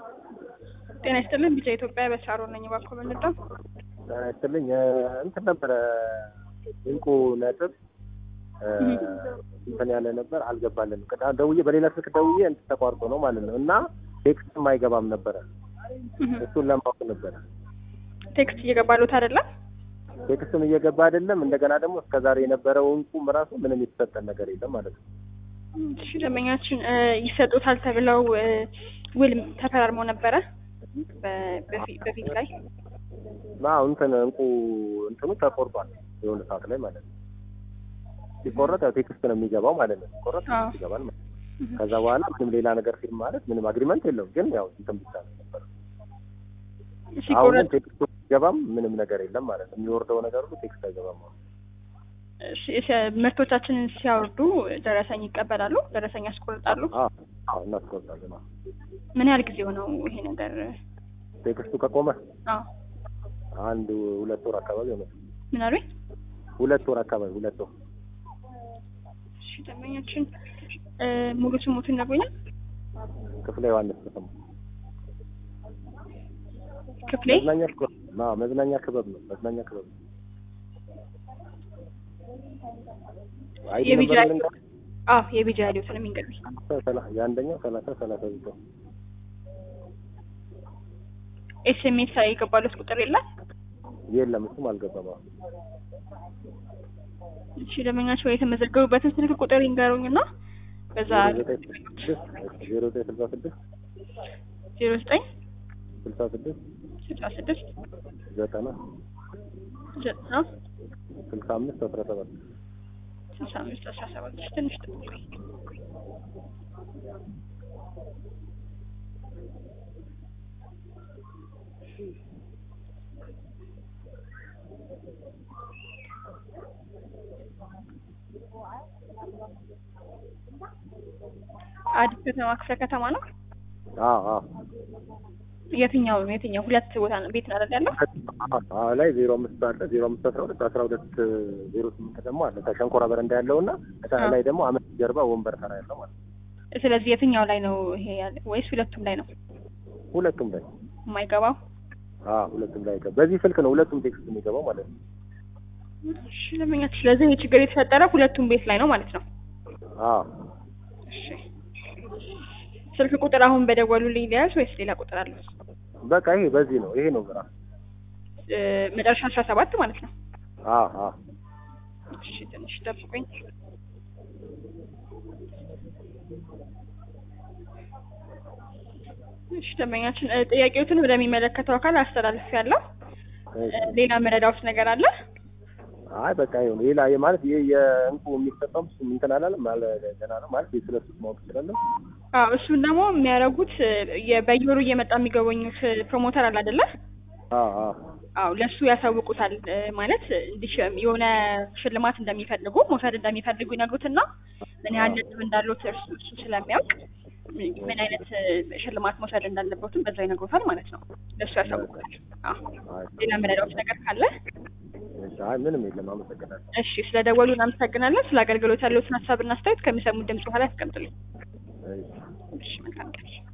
ጤና ይስጥልን ቢጫ ኢትዮጵያ በሳሮ ነኝ። እባክዎ ምንድነው? ጤና ይስጥልኝ እንትን ነበረ እንቁ ነጥብ እንትን ያለ ነበር አልገባልንም። ቅዳ ደውዬ በሌላ ስልክ ደውዬ እንትን ተቋርጦ ነው ማለት ነው እና ቴክስትም አይገባም ነበረ። እሱን ለማወቅ ነበረ። ቴክስት እየገባሉት አይደለም? ቴክስትም እየገባ አይደለም። እንደገና ደግሞ እስከዛሬ የነበረው እንቁም ራሱ ምንም የተሰጠን ነገር የለም ማለት ነው። እሺ ደንበኛችን ይሰጡታል ተብለው ውል ተፈራርመው ነበረ በፊት ላይ አዎ እንትን እንቁ እንትኑ ተቆርጧል የሆነ ሰዓት ላይ ማለት ነው። ሲቆረጥ ያው ቴክስት ነው የሚገባው ማለት ነው። ሲቆረጥ ቴክስት ይገባል ማለት ነው። ከዛ በኋላ ምንም ሌላ ነገር ፊልም ማለት ምንም አግሪመንት የለውም፣ ግን ያው እንትን ብቻ ነው ነበር። አሁን ግን ቴክስቱ ሲገባም ምንም ነገር የለም ማለት ነው። የሚወርደው ነገር ሁሉ ቴክስት አይገባም ማለት ነው። ምርቶቻችንን ሲያወርዱ ደረሰኝ ይቀበላሉ? ደረሰኝ ያስቆርጣሉ? አዎ እናስቆርጣለን። ምን ያህል ጊዜ ሆነው ይሄ ነገር ቴክስቱ ከቆመ? አዎ አንድ ሁለት ወር አካባቢ ሆነ። ምን አሉኝ? ሁለት ወር አካባቢ ሁለት ወር። እሺ ደንበኛችን ሙሉ ስሙትን ነግሩኛል? ክፍለ ዮሐንስ ተሰማ። ክፍሌ መዝናኛ ክበብ ነው። መዝናኛ ክበብ ነው። መዝናኛ ክበብ ነው። አይዲ የቢጃ ነበር ልንገር አዎ የቢጃ ያሉትን የሚንገሩኝ የአንደኛው ሰላሳ ሰላሳ ዘጠኝ ኤስኤምኤስ የገባሉት ቁጥር የለም? የለም እሱም አልገባም። አሁን እሺ ደንበኛቸው የተመዘገቡበትን ስልክ ቁጥር ይንገሩኝ እና በዛ ዜሮ ዘጠኝ ስልሳ ስድስት ዜሮ ዘጠኝ ስልሳ ስድስት ስልሳ ስድስት ዘጠና ዘጠና ስልሳ አምስት አስራ ሰባት ስልሳ አምስት አስራ ሰባት ትንሽ ጠብቁኝ። አዲስ ከተማ ክፍለ ከተማ ነው። አዎ አዎ የትኛው የትኛው ሁለት ቦታ ነው ቤት ነው አይደል ያለው? አዎ ላይ ዜሮ አምስት አለ ዜሮ አምስት አስራ ሁለት አስራ ሁለት ዜሮ ስምንት ደግሞ አለ ከሸንኮራ በረንዳ ያለው እና እዛ ላይ ደግሞ አመት ጀርባ ወንበር ተራ ያለው ማለት ነው። ስለዚህ የትኛው ላይ ነው ይሄ ያለ ወይስ ሁለቱም ላይ ነው ሁለቱም ላይ የማይገባው? አዎ ሁለቱም ላይ ይገባ። በዚህ ስልክ ነው ሁለቱም ቴክስት የሚገባው ማለት ነው። እሺ ለምኛት ስለዚህ ይህ ችግር የተፈጠረ ሁለቱም ቤት ላይ ነው ማለት ነው። አዎ እሺ ስልክ ቁጥር አሁን በደወሉልኝ ሊያዝ ወይስ ሌላ ቁጥር አለ? በቃ ይሄ በዚህ ነው ይሄ ነው ግራ መጨረሻ አስራ ሰባት ማለት ነው። አዎ አዎ እሺ ትንሽ ጠብቁኝ። እሺ ደንበኛችን ጥያቄዎትን ወደሚመለከተው አካል አስተላልፍ ያለው ሌላ መረዳውት ነገር አለ? አይ በቃ ይሁን። ሌላ ማለት ይሄ የእንቁ የሚሰጠው እሱ እንትን አላለም ማለት ገና ነው ማለት ስለሱ ማወቅ እችላለሁ። አዎ እሱን ደግሞ የሚያደርጉት በየወሩ እየመጣ የሚገበኙት ፕሮሞተር አለ አይደለ? አዎ አዎ አዎ ለሱ ያሳውቁታል። ማለት እንዲህ የሆነ ሽልማት እንደሚፈልጉ መውሰድ እንደሚፈልጉ ይነግሩትና ምን ያህል ነጥብ እንዳሉት እርሱ እሱ ስለሚያውቅ ምን አይነት ሽልማት መውሰድ እንዳለበትም በዛ ይነግሩታል ማለት ነው። ለሱ ያሳውቁታል። አዎ ሌላ መረዳዎች ነገር ካለ አይ ምንም የለም። አመሰግናለሁ። እሺ ስለደወሉ እናመሰግናለን። ስለ አገልግሎት ያለዎትን ሀሳብና አስተያየት ከሚሰሙት ድምጽ በኋላ ያስቀምጡልኝ። እሺ መልካም ቀን።